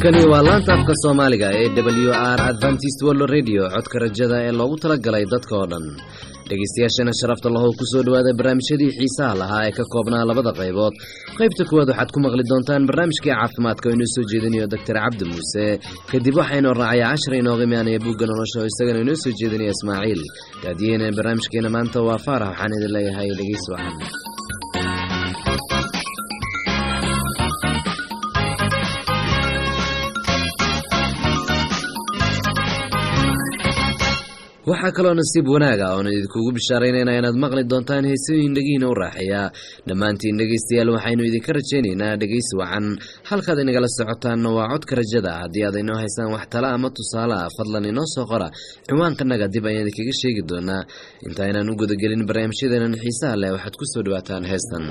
halkani waa laanta afka soomaaliga ee w r adventist world radio codka rajada ee loogu talagalay dadka oo dhan dhegeystayaashana sharafta lahow kusoo dhawaada barnaamijyadii xiisaha lahaa ee ka koobnaa labada qaybood qaybta kuwaad waxaad ku maqli doontaan barnaamijkii caafimaadka oo inoo soo jeedinayo doctor cabdi muuse kadib waxaynoo raacaya cashar inooga imaanaya buugga nolosha oo isagana inoo soo jeedinaya ismaaciil daadiyeyna barnaamijkeena maanta waa faarax waxaan idin leeyahay dhegeys wacan waxaa kaloo nasiib wanaaga oon idinkugu bishaaraynayna inaad maqli doontaan heesooyin dhegihiina u raaxeeya dhammaantiin dhegaystayaal waxaynu idinka rajaynaynaa dhegaysi wacan halkaad inagala socotaanna waa codka rajada haddii aad inoo haysaan wax tala ama tusaale ah fadlan inoo soo qora ciwaankanaga dib ayaan idinkaga sheegi doonaa intaynaan u gudagelin barnaamijyadeenan xiisaha leh waxaad ku soo dhawaataan heestan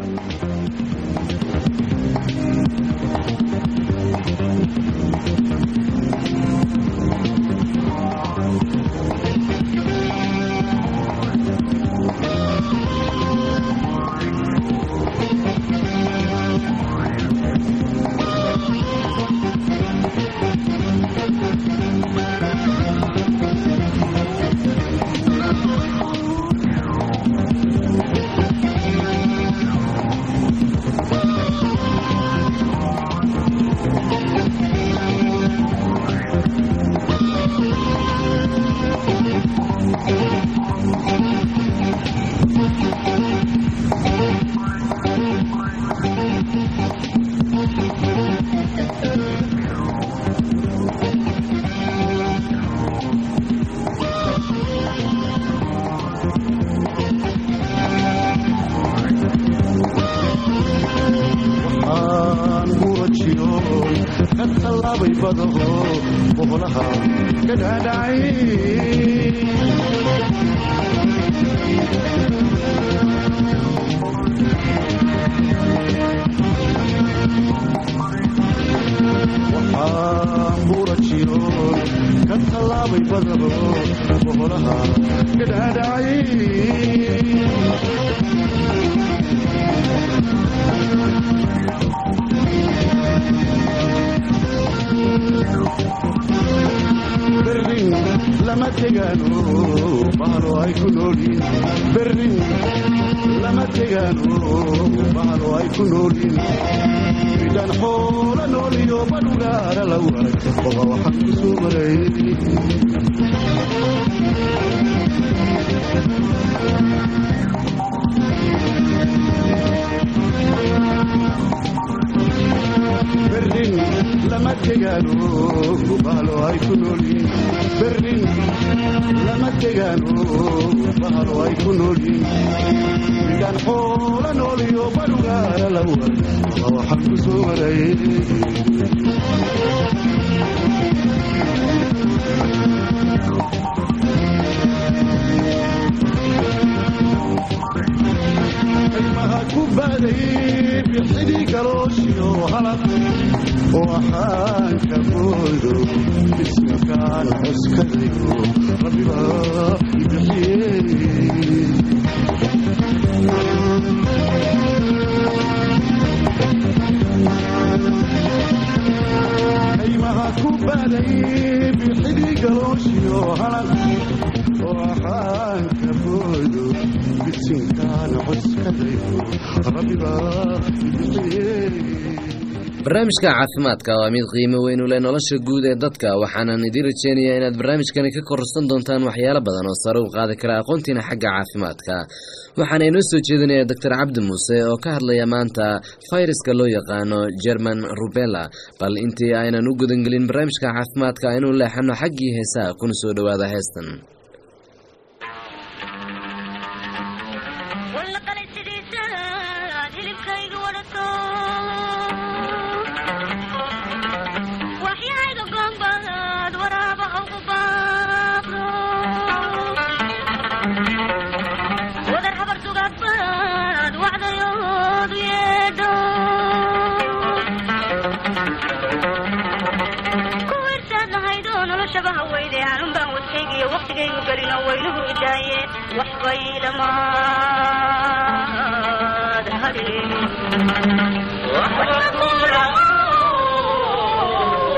barnaamijka caafimaadka waa mid qiimo weyn u leh nolosha guud ee dadka waxaanan idiin rajeynayaa inaad barnaamijkani ka kororsan doontaan waxyaalo badan oo sare u qaadi kara aqoontiina xagga caafimaadka waxaana inoo soo jeedinaya doctor cabdi muuse oo ka hadlaya maanta fayraska loo yaqaano german rubella bal intii aynan u gudangelin barnaamijka caafimaadka aynu leexano xaggii heesaha kuna soo dhowaada heestan waqtigaygu gelino waynuhu idaaye waxbay dhamaad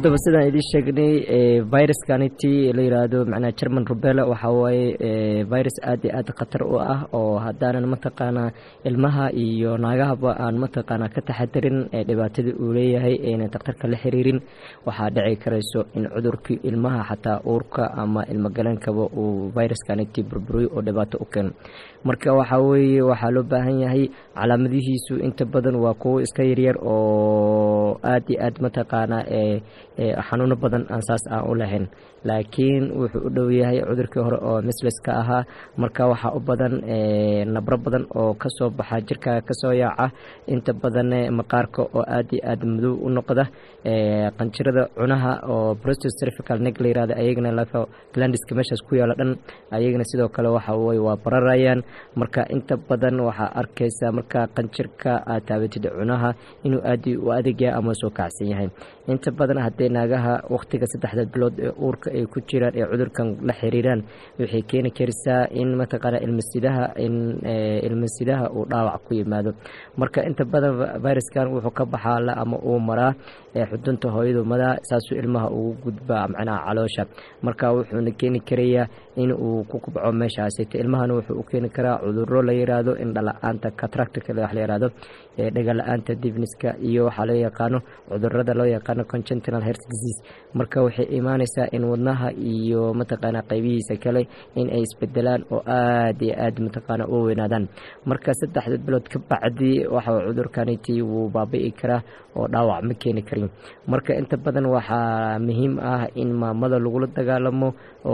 haddaba sidaan idiin sheegnay viruskaniti la yiraahdo macnaha german rubella waxaa waaye virus aad iyo aad khatar u ah oo haddaanan mataqaanaa ilmaha iyo naagahaba aan mataqaanaa ka taxadirin dhibaatada uu leeyahay aynan daktarka la xiriirin waxaa dhici karayso in cudurkii ilmaha xataa uurka ama ilmogaleenkaba uu viruskaniti burburiyo oo dhibaato u keeno marka waxaa weeye waxaa loo baahan yahay calaamadihiisu inta badan waa kuwo iska yaryar oo aad iyo aad mataqaanaa xanuuno badan aan saas aan u lahayn laakiin wuxuu u dhow yahay cudurkii hore oo misleska ahaa marka waxaa u badan nabro badan oo kasoo baxa jirkaaga kasoo yaaca inta badan maqaarka oo aad iyo aad madow u noqda qanjirada cunaha oo prostocervical neg la yirahdo ayagana lafa glandiska meeshaas ku yaalo dhan ayagana sidoo kale waxa weye waa bararayaan marka inta badan waxaa arkaysa marka qanjirka aad taabatid cunaha inuu aad u adag yahay ama soo kacsan yahay inta badan haddee naagaha wakhtiga saddexda bilood ee uurka ay ku jiraan ee cudurkan la xiriiraan waxay keeni karaysaa in mataqaana ilmasidaha in ilmasidaha uu dhaawac ku yimaado marka inta badan viruskan wuxuu ka baxaa ama uu maraa xudunta hooyadu madaa saasuu ilmaha ugu gudbaa macnaha caloosha marka wuxuuna keeni karayaa in uu ku kubco meeshaasita ilmahana wuxuu u keeni karaa cuduro la yiraahdo indhala-aanta catractka wax la yirahdo dhegala-aanta divniska iyo waxaa loo yaqaano cudurada loo yaqaano congentinal heart disease marka waxay imaaneysaa in wadnaha iyo mataqaana qaybihiisa kale in ay isbedelaan oo aad iyo aad mataqaana u weynaadaan marka saddexda bilood ka bacdi waxa cudurkaniti wuu baabi'i karaa oo dhaawac ma keeni karin marka inta badan waxaa muhiim ah in maamada lagula dagaalamo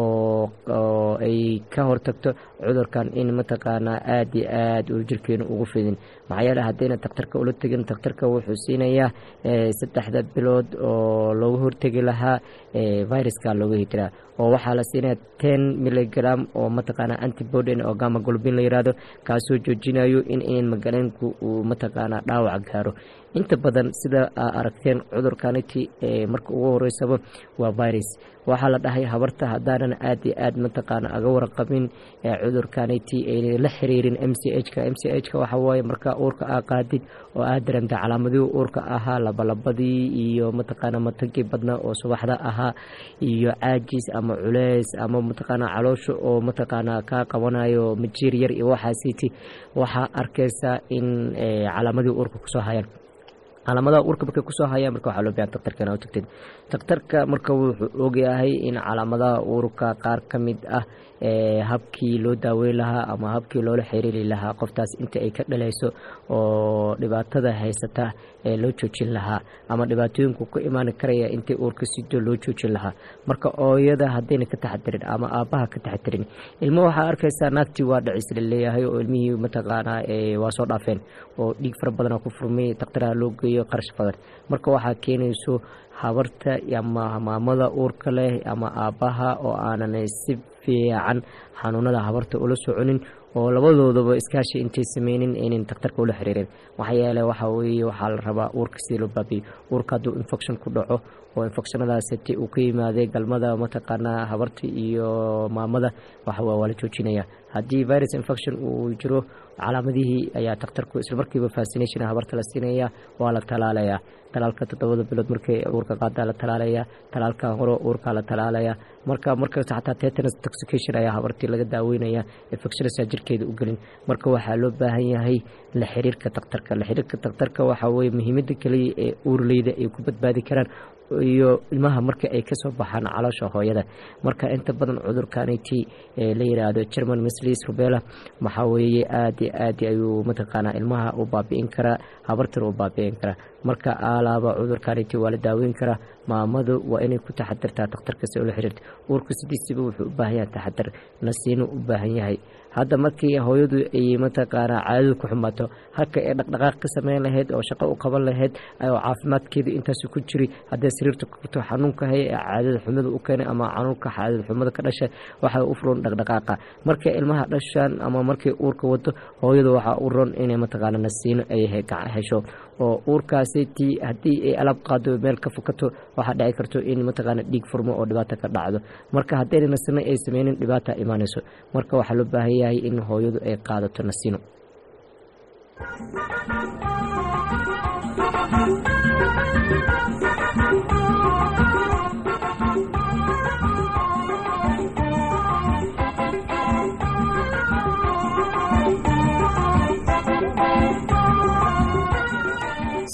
oo ay ka hortagto cudurkan in mataqaanaa aad iyo aad uu jirkeenu ugu fidin maxaa yeele haddayna daktarka ula tegin daktarka wuxuu siinayaa saddexda bilood oo loogu hortegi lahaa viruska looga hitiraa oo waxaa la siinaya ten milligram oo mataqaana antibodyn oo gama golbin la yirahdo kaasoo joojinayo in in magaleenku uu mataqaana dhaawac gaaro inta badan sida aa aragteen cudurkaniti marka ugu horeysaba waa virus waxaa la dhahay habarta haddaanan aad iyo aad mataqaana aga warqabin cudurkaniti ayna la xiriirin m c h ka m c h ka waxa waaye marka uurka aa qaadid oo aad dareemta calaamadihii uurka ahaa labalabadii iyo mataqaana matagii badnaa oo subaxda ahaa iyo caajis ama culeys ama mataqaana caloosha oo mataqaana kaa qabanayo majiir yar iyo waxaasiti waxaa arkaysaa in calaamadihii uurka kusoo hayaan calaamadaha uurka markay kusoo hayaan marka waxaa loo bahan daktarka inaa u tagtid daktarka marka wuxuu ogyahay in calaamadaha uurka qaar ka mid ah habkii loo daaweyn lahaa ama habkii loola xiriiri lahaa qoftaas inta ay ka dhalayso oo dhibaatada haysata ee loo joojin lahaa ama dhibaatooyinku ku imaani karaya intay uurka sido loo joojin lahaa marka ooyada haddayna ka taxadirin ama aabbaha ka taxadirin ilmo waxaa arkaysaa naagtii waa dhacis la leeyahay oo ilmihii mataqaanaa waa soo dhaafeen oo dhiig fara badana ku furmay dakhtaraha loo geeyo qarash badan marka waxaa keenayso habarta ama maamada uurka leh ama aabbaha oo aanan si fiican xanuunada habarta ula soconin oo labadoodaba iskaashi intay sameynin aynan daktarka ula xiriireen maxaa yeele waxa weye waxaa la rabaa uurka sidii loo baabiyo uurka hadduu infection ku dhaco oo infectionadaasiti uu ka yimaaday galmada mataqaanaa habarta iyo maamada waxa waa la joojinaya haddii virus infection uu jiro calaamadihii ayaa daktarku islamarkiiba fascination habarta la siinaya waa la talaalaya talaalka toddobada bilood markay uurka qaadaa la talaalaya talaalka hore uurkaa la talaalaya marka markasta xataa tetanus toxication ayaa habartii laga daaweynaya infectionasa jirkeeda u gelin marka waxaa loo baahan yahay la xiriirka daktarka la xiriirka daktarka waxaa weye muhiimada kaliya ee uurleyda ay ku badbaadi karaan iyo ilmaha marka ay kasoo baxaan caloosha hooyada marka inta badan cudurkaniti la yiraahdo german mislis rubella waxaa weeye aad iyo aad ayuu mataqaanaa ilmaha u baabi'in karaa habartana u baabi'in karaa marka aalaaba cudurkaniti waa la daaweyn karaa maamadu waa inay ku taxadirtaa daktarkasi oo la xiriirta uurka sidiisiba wuxuu u baahan yahay taxadar nasiinu u baahan yahay hadda markii hooyadu ay mataqaanaa caadadu ku xumaato halka ay dhaqdhaqaaq ka sameyn lahayd oo shaqo u qaban lahayd oo caafimaadkeeda intaas ku jiri hadday sariirta kuto xanuunka hay ee caadada xumada u keenay ama xanuunka caadada xumada ka dhashay waxay u furan dhaqdhaqaaqa markay ilmaha dhashaan ama markay uurka wato hooyadu waxaa u ron inay mataqaana nasiino ay hesho oo uurkaasi tii haddii ay alaab qaado meel ka fukato waxaa dhici karto in mataqaana dhiig furmo oo dhibaato ka dhacdo marka haddayna nasino ay sameynin dhibaata imaanayso marka waxaa loo baahan yahay in hooyadu ay qaadato nasino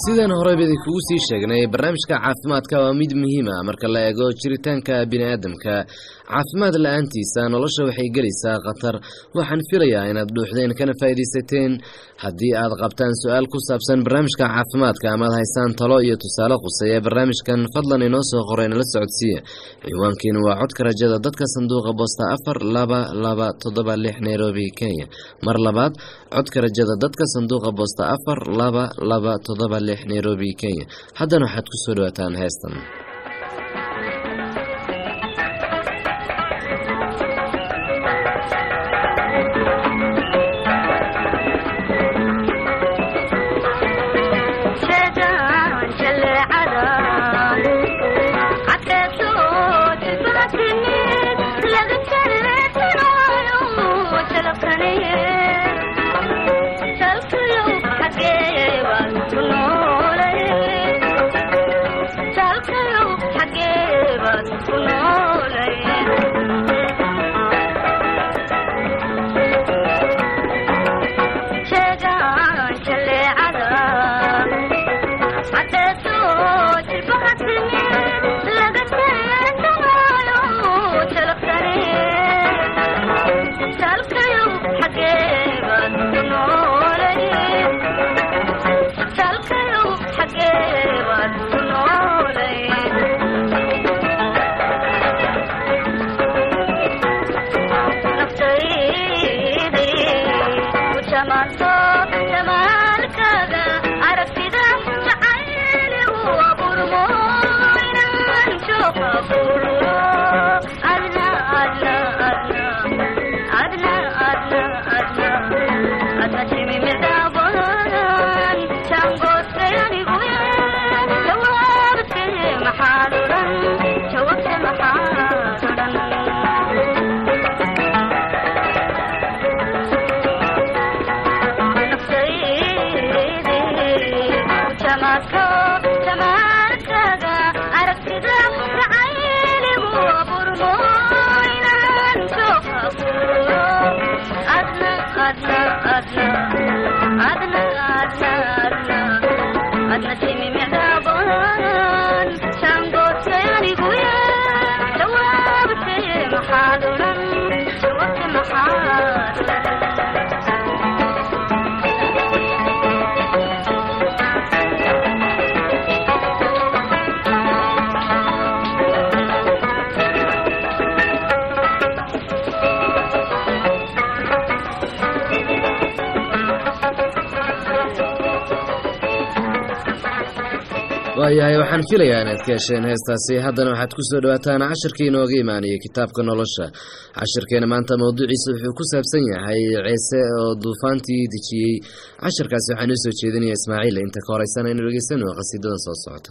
sidaan horeyba idinkugu sii sheegnay barnaamijka caafimaadka waa mid muhiima marka la eego jiritaanka bini'aadamka caafimaad la-aantiisa nolosha waxay gelaysaa khatar waxaan filayaa inaad dhuuxdeen kana faa'iidaysateen haddii aad qabtaan su-aal ku saabsan barnaamijka caafimaadka amaad haysaan talo iyo tusaale quseeya barnaamijkan fadlan inoo soo qoray nala socodsiiya ciwaankiinu waa codka rajada dadka sanduuqa boosta afar laba laba toddoba lix nairobi kenya mar labaad codka rajada dadka sanduuqa boosta afar laba laba toddoba lix nairobi kenya haddana waxaad ku soo dhawaataan heestan waayahay waxaan filayaa inaad ka hesheen heestaasi haddana waxaad ku soo dhawaataan cashirkii inooga imaanayay kitaabka nolosha cashirkeena maanta mowduuciisa wuxuu ku saabsan yahay ceese oo duufaantii dejiyey cashirkaasi waxaa noo soo jeedinaya ismaaciil inta ka horeysana inu dhegeysano qhasiidadan soo socota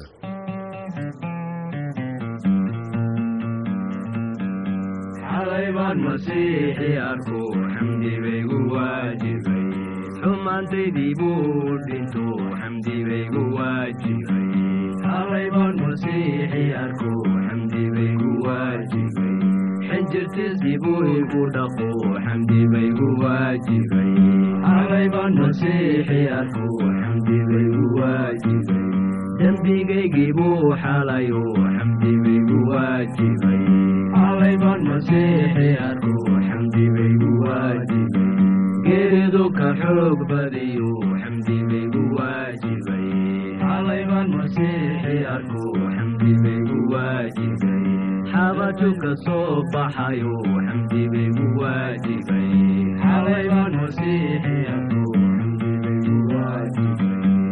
xumaantaydii buu dhinto xamdi baygu waajibay halayban masiixi arko xamdi baygu waajibay xinjirtiisii buu igu dhaqo xamdi baygu waajibay halayban masiixi arko xamdi baygu waajibay dembigaygii buu xalayo xamdi baygu waajibay halayban masiixi arko xamdi baygu waajibay geeridu ka xoog badiyo xamdi baygu waajibay halayban masiixi arko xamdi baygu waajibay xabaju ka soo baxayo xamdi baygu waajibay halayban masiixi arko xamdi baygu waajibay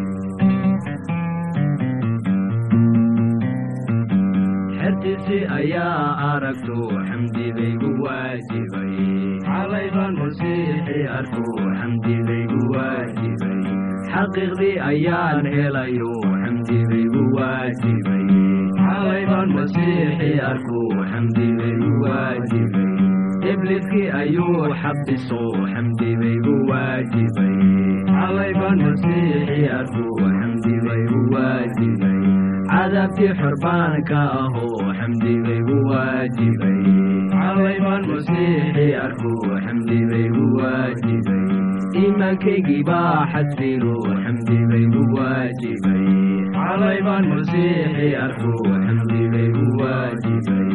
xertiisi ayaa aragto xamdi baygu waajibay halayban masiixi arko xamdi baygu waajibay xaqiiqdii ayaan helayo xamdi baygu waajibay halayban masiixi arko xamdi baygu waajibay ibliskii ayuu xabiso xamdi baygu waajibay halayban masiixi arko xamdi baygu waajibay cadaabtii xorbaanka ahoo xamdi baygu waajibay halayban masiixi arko xamdi baygu waajibay iimaankaygii baa xasilo xamdi baygu waajibay xalay baan masiixi arko xamdi baygu waajibay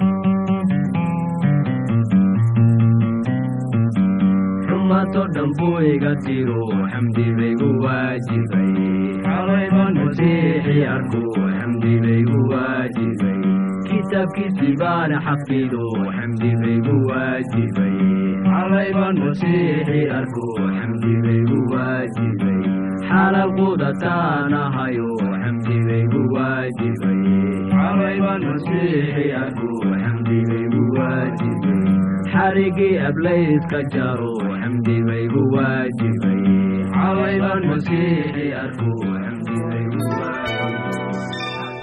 xumato dhan buu iga tiro xamdi baygu waajibay xalay baan masiixi arko xamdi baygu waajibay kitaabkiisii baana xafido xamdi baygu waajibay xalay baan masiixi arko xamdi baygu waajibay xalal qudataanahayo xamdi baygu waajibay xalay baan masiixi arko xamdi baygu waajibay xarigii ablayska jaro xamdi baygu waajibay xalay baan masiixi arko xamdi baygu waajibay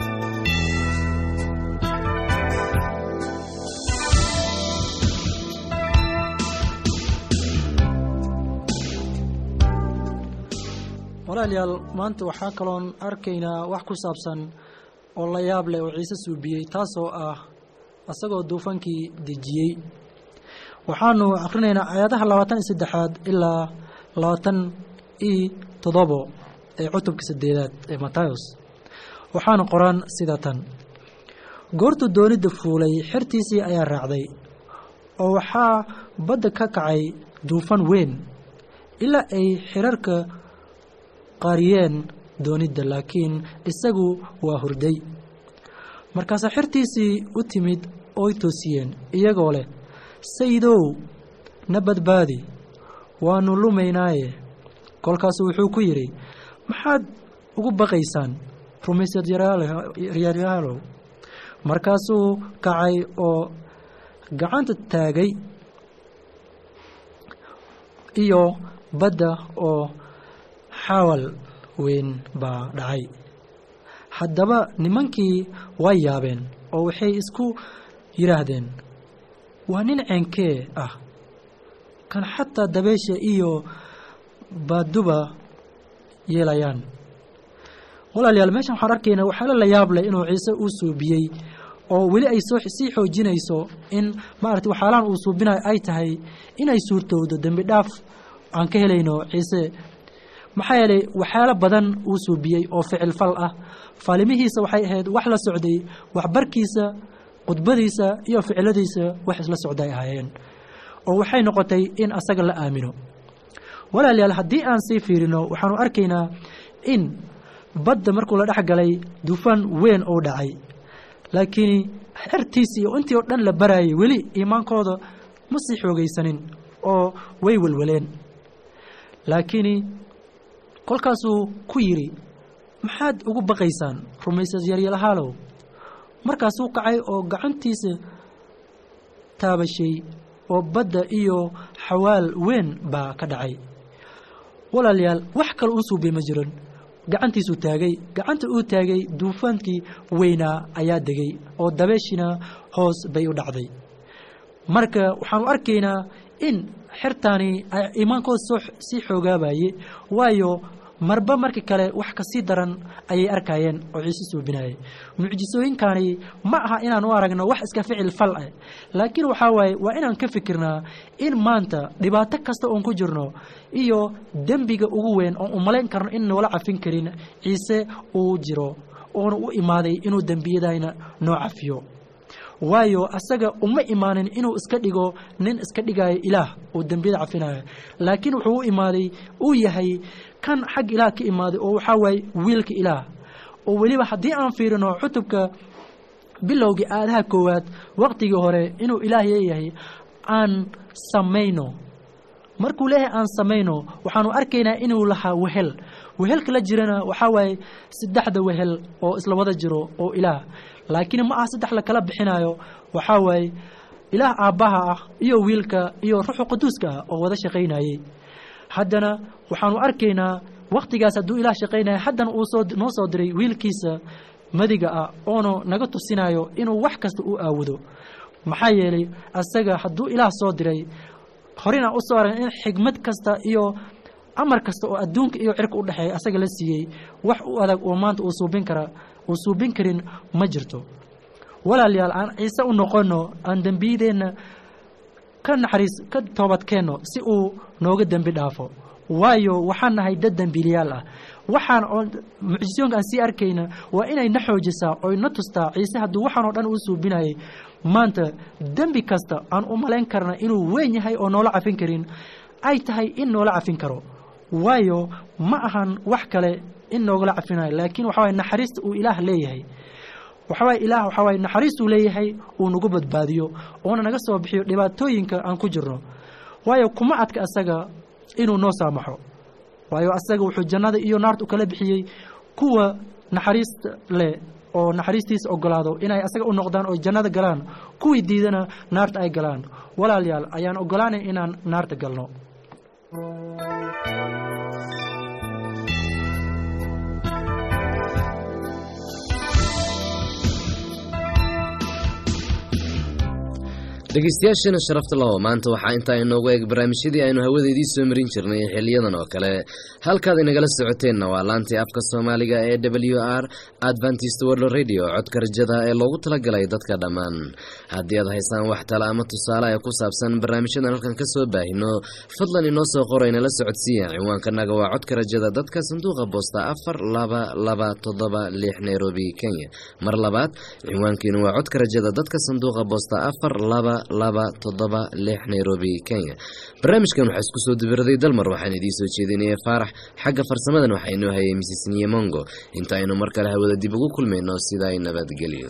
walaalayaal maanta waxaa kaloon arkaynaa wax ku saabsan oo la yaab leh oo ciise suubiyey taasoo ah isagoo duufankii dejiyey waxaanu akrinaynaa aayadaha labaatan iyo saddexaad ilaa labaatan iyo toddobo ee cutubka saddeedaad ee matayos waxaana qoran sida tan goortuu doonidda fuulay xertiisii ayaa raacday oo waxaa badda ka kacay duufan weyn ilaa ay xirarka qaariyeen doonidda laakiin isagu waa hurday markaasaa xertiisii u timid ooy toosiyeen iyagoo leh sayidow na badbaadi waannu lumaynaaye kolkaasuu wuxuu ku yidhi maxaad ugu baqaysaan rumaysad yaryaalow markaasuu kacay oo gacanta taagay iyo badda oo xawal weyn baa dhacay haddaba nimankii way yaabeen oo waxay isku yidhaahdeen waa nin ceenkee ah kan xataa dabeesha iyo baaduba yeelayaan walaalayaal meeshan waxaan arkaynaa waxaala la yaab leh inuu ciise uu suubiyey oo weli ay soo sii xoojinayso in maarata waxyaalahan uu suubinayo ay tahay inay suurtowdo dembi dhaaf aan ka helayno ciise maxaa yeelay waxyaalo badan uu suubiyey oo ficil fal ah faalimihiisa waxay ahayd wax la socday waxbarkiisa khudbadiisa iyo ficiladiisa wax isla socday ahaayeen oo waxay noqotay in asaga la aamino walaalayaal haddii aan sii fiirino waxaanu arkaynaa in badda markuu la dhex galay dufaan weyn uu dhacay laakiin xertiisii iyo intii oo dhan la barayay weli iimaankooda ma sii xoogaysanin oo way welweleen laakiin kolkaasuu ku yidhi maxaad ugu baqaysaan rumaysad yaryalahaalow markaasuu kacay oo gacantiisa taabashay oo badda iyo xawaal weyn baa ka dhacay walaalayaal wax kale uu suubay ma jiran gacantiisuu taagay gacanta uu taagay duufaankii weynaa ayaa degay oo dabeeshina hoos bay u dhacday marka waxaanu arkaynaa in xertaani ay iimaankooda soo sii xoogaabaye waayo marba marka kale wax kasii daran ayay arkayeen oo ciise suubinayay mucjisooyinkani ma aha inaan u aragno wax iska ficil fal ah laakiin waxaa waaye waa inaan ka fikirnaa in maanta dhibaato kasta oon ku jirno iyo dembiga ugu weyn oon umalayn karno in noola cafin karin ciise uu jiro oona u imaaday inuu dembiyadayna noo cafiyo waayo asaga uma imaanin inuu iska dhigo nin iska dhigayo ilaah oo dembiyada cafinayo laakiin wuxuu u imaaday uu yahay kan xag ilaah ka imaaday oo waxaa waaye wiilka ilaah oo weliba haddii aan fiirino cutubka bilowgii aadaha koowaad waqtigii hore inuu ilaah leeyahay aan samayno markuu leeyahay aan samayno waxaanu arkaynaa inuu lahaa wehel wehelka la jirana waxaa waaye saddexda wehel oo isla wada jiro oo ilaah laakiin ma aha saddex la kala bixinayo waxaa waaye ilaah aabbaha ah iyo wiilka iyo ruuxu quduuska ah oo wada shaqaynayey haddana waxaanu arkaynaa waktigaas hadduu ilaah shaqaynaya haddana uu soo noo soo diray wiilkiisa madiga ah oonu naga tusinayo inuu wax kasta u aawado maxaa yeelay asaga hadduu ilaah soo diray horena u soo aragn in xigmad kasta iyo amar kasta oo adduunka iyo cirka u dhexeeya asaga la siiyey wax u adag oo maanta uu suubin kara uu suubin karin ma jirto walaalayaal aan ciise u noqono aan dembiyadeenna ka naxariis ka toobadkeenno si uu nooga dembi dhaafo waayo waxaan nahay dad dembiiliyaal ah waxaan oo mucjisoonka aan sii arkayna waa inay na xoojisaa oy na tustaa ciise hadduu waxaan oo dhan uu suubinayay maanta dembi kasta aan u malayn karna inuu weyn yahay oo noola cafin karin ay tahay in noola cafin karo waayo ma ahan wax kale in noogala cafinayo laakiin waxa waye naxariista uu ilaah leeyahay waxawaye ilaah waxaa waye naxariistuu leeyahay uu nagu badbaadiyo oona naga soo bixiyo dhibaatooyinka aan ku jirno waayo kuma adka asaga inuu noo saamaxo waayo asaga wuxuu jannada iyo naarta u kala bixiyey kuwa naxariista leh oo naxariistiisa ogolaado inay asaga u noqdaan oo jannada galaan kuwii diidana naarta ay galaan walaalayaal ayaan ogolaanay inaan naarta galno dhegeystayaasheena sharafta laho maanta waxaa intaa inoogu eeg barnaamijyadii aynu hawada idiin soo marin jirnay xiliyadan oo kale halkaad inagala socoteenna waa laantii afka soomaaliga ee w r adventist world radio codka rajada ee loogu talagalay dadka dhammaan haddii aad haysaan wax tale ama tusaale ee ku saabsan barnaamijyadan halkan ka soo baahino fadlan inoo soo qoro inala socodsiiya ciwaankanaga waa codka rajada dadka sanduuqa boosta afar laba laba toddoba lix nairobi kenya mar labaad ciwaankiinu waa codka rajada dadka sanduuqa boosta afar laba laba toddoba lix nairobi kenya barnaamijkan waxaa isku soo dibiraday dalmar waxaan idiin soo jeedinaya faarax xagga farsamadan waxaa inoo hayay misis niyemongo inta aynu mar kale hawada dib ugu kulmayno sidaa nabadgelyo